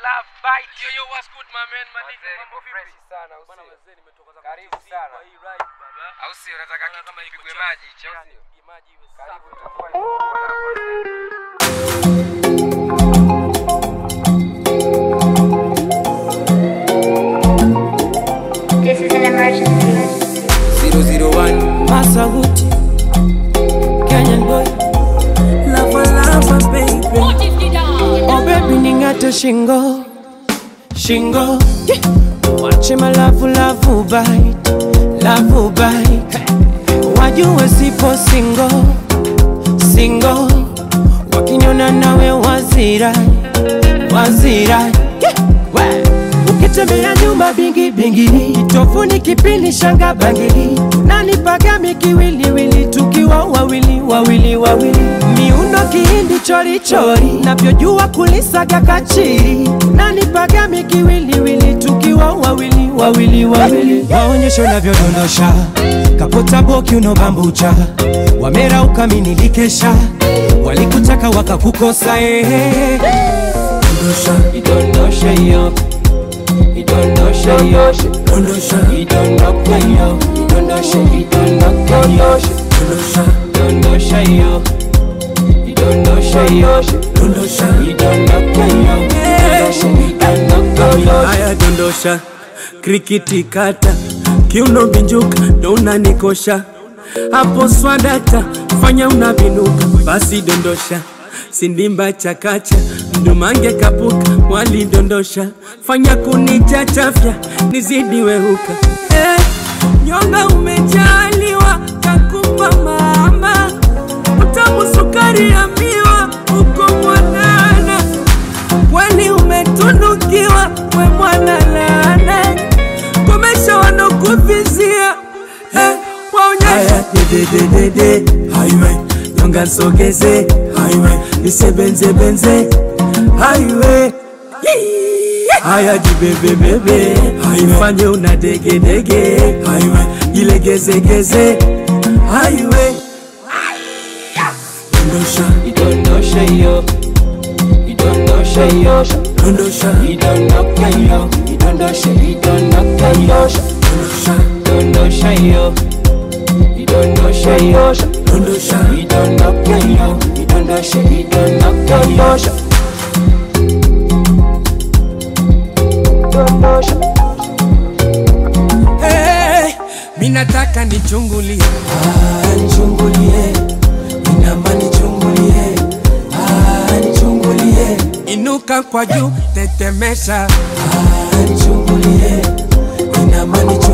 love bite. Yo, yo, what's good, my man? Madika, Mazee, mambo niko vipi? fresh sana, au Bwana sio? mazee, nimetoka zangu Karibu TZ sana. kwa hii ride, baba. Au sio? Unataka Naona kitu kama iko kipigwe chafu. maji, cha au Yani, sio? pige maji iwe Karibu safi. itakuwa ni bora kwanza. This is an emergency. 001 Masahuti Kenyan boy Lava lava baby Oh baby ningate shingo Shingo yeah. Wache malavu lavu bite Lavu bite Wajue sipo singo Singo Wakiniona nawe wazirai Wazirai yeah. We. Ukitembea nyumba bingi bingi Kitofuni kipini shanga bangili Nani pagami kiwiliwili Tukiwa wawili wawili wawili Miundo kihindi chori chori Navyojua kulisaga kachiri Nani pagami kiwiliwili Tukiwa wawili wawili wawili Waonyesho navyodondosha Kapota boki unobambucha Wamera ukaminikesha Walikutaka wakakukosa eh. Dondosha, idondosha yo idondosha yo dondosha idondoka yo idondosha idondoka yo dondosha dondosha yo idondosha yo dondosha idondoka yo dondosha idondoka yo haya dondosha krikiti kata kiuno binjuka ndo unanikosha hapo swadata fanya unavinuka basi dondosha sindimba chakacha mdumange kapuka walidondosha fanya kunichachafya nizidi wehuka eh, nyonga umejaliwa kakupa mama utamu sukari ya miwa uko mwanana kweli umetunukiwa we mwana laana komesha wanokuvizia eh, waonyesha dedededede highway nyonga nsogeze highway nisebenzebenze highway haya jibebebebe ifanye una degedege highway jilegezegeze highway dondosha idondosha yo idondosha yo dondosha idondoka yo idondosha idondoka yo dondosha dondosha yo idondosha yo dondosha idondoka yo idondosha idondoka yo hey, minataka nichungulie Ah, nichungulie inama nichungulie Ah, nichungulie inuka kwa juu tetemesha Ah, nichungulie inama nichungulie